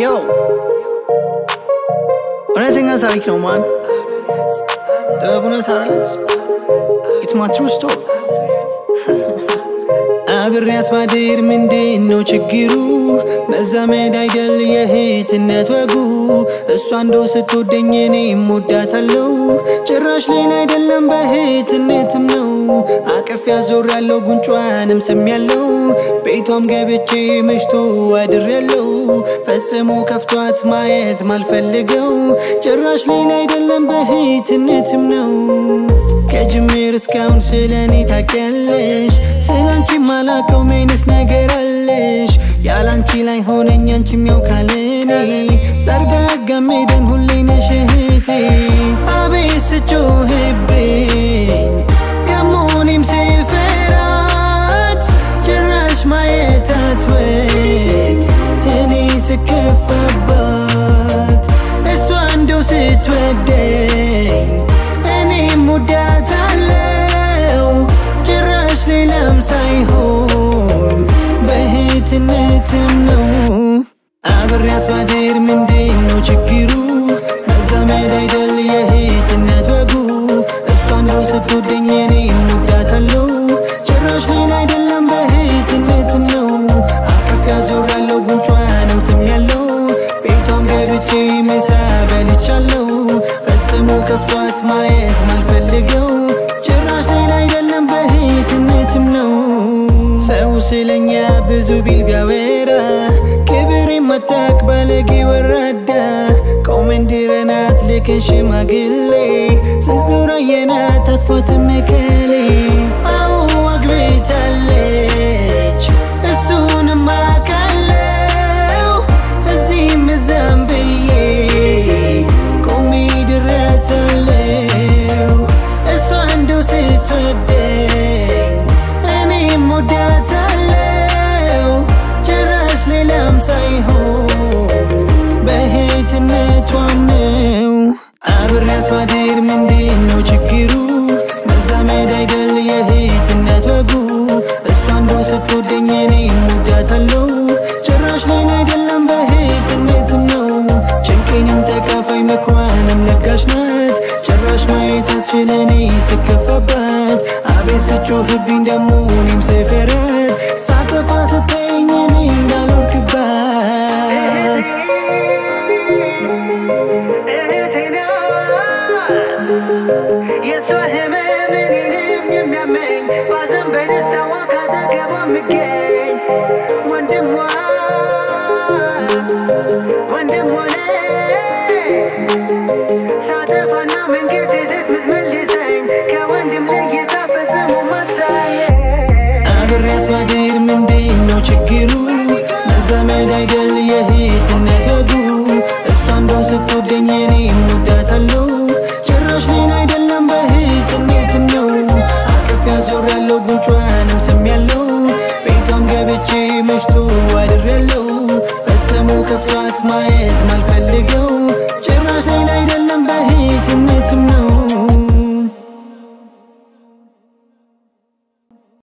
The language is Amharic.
Yo እውነተኛ ታሪክ ነው ማን ጥበብ እውነት አለች ኢትስ ማይ ትሩ ስቶሪ አብሬያት ባድር ምንድን ነው ችግሩ? መዛመድ አይደል የእህትነት ወጉ? እሷ እንደው ስትወደኝ እኔም ወዳታለው። ጭራሽ ሌላ አይደለም በእህትነትም ነው። አቅፍ ያዞር ያለው ጉንጯንም ስም ያለው ቤቷም ገብቼ መሽቶ አድር ያለው ፈጽሞ ከፍቷት ማየት ማልፈልገው ጭራሽ ሌላ አይደለም በእህትነትም ነው። ከጅምር እስካሁን ስለ እኔ ታውቂያለሽ፣ ስለ አንቺ ማላቀው ምንስ ነገር አለሽ? ያላንቺ ላይ ሆነኝ አንቺም ያው ካለኔ ዛር ባጋሜደን ሁሌ ነሽ እህቴ። አቤት ስጮህብኝ ደሞ እኔም ስፈራት ጭራሽ ማየት አትወድ እኔ ስከፋባት እሷ እንደው ስትወደኝ እኔም ወዳታለው ጭራሽ ሌላም ሳይሆን በእህትነትም ነው አብሬያት ባድር ምንድን ነው ችግሩ? መዛመድ አይደል የእህትነት ወጉ? እሷ እንደው ስትወደኝ እኔም ወዳታለው ጭራሽ ሌላ አይደለም በእህትነትም ነው አቅፍ ያዞር ያለው ጉንጯንም ስም ያለው ቤቷም ገብቼ ምሳ በልቻለው ፈጽሞ ከፍቷት ማየት ማልፈልገው ጭራሽ ሌላ አይደለም በእህትነትም ነው ሰው ስለኛ ብዙ ቢል ቢያወራ ክብር የማታቅ ባለጌ ወራዳ ቆመንድረናት ልክን ሽማግሌ ስዙራ የናት አቅፎትም ከሌ አዎ አግብታለች እሱንም አውቃለው እዚህም እዛም ብዬ ቆሜ ድረታለው እሷ እንደው ስትወደኝ እኔም ወዳታለው ጭራሽ ሌላም ሳይሆን በእህትነቷም ነው አብሬያት ባድር ምንድን ነው ችግሩ? መዛመድ አይደል የእህትነት ወጉ? እሷ እንደው ስትወደኝ እኔም ወዳታለው ጭራሽ ሌላ አይደለም በእህትነትም ነው ጭንቄንም ተካፋይ መክሯንም ለጋሽ ናት ጭራሽ ማየት አትችል እኔ ስከፋባት አቤት ስጮህብኝ ደሞ እኔም ስፈራት ሳጠፋ ስተኝ እኔ እንዳልወርክባት እህቴ ናት የእሷ ህመም እኔንም የሚያመኝ ባዘን በደስታዋ ካጠገቧ የምገኝ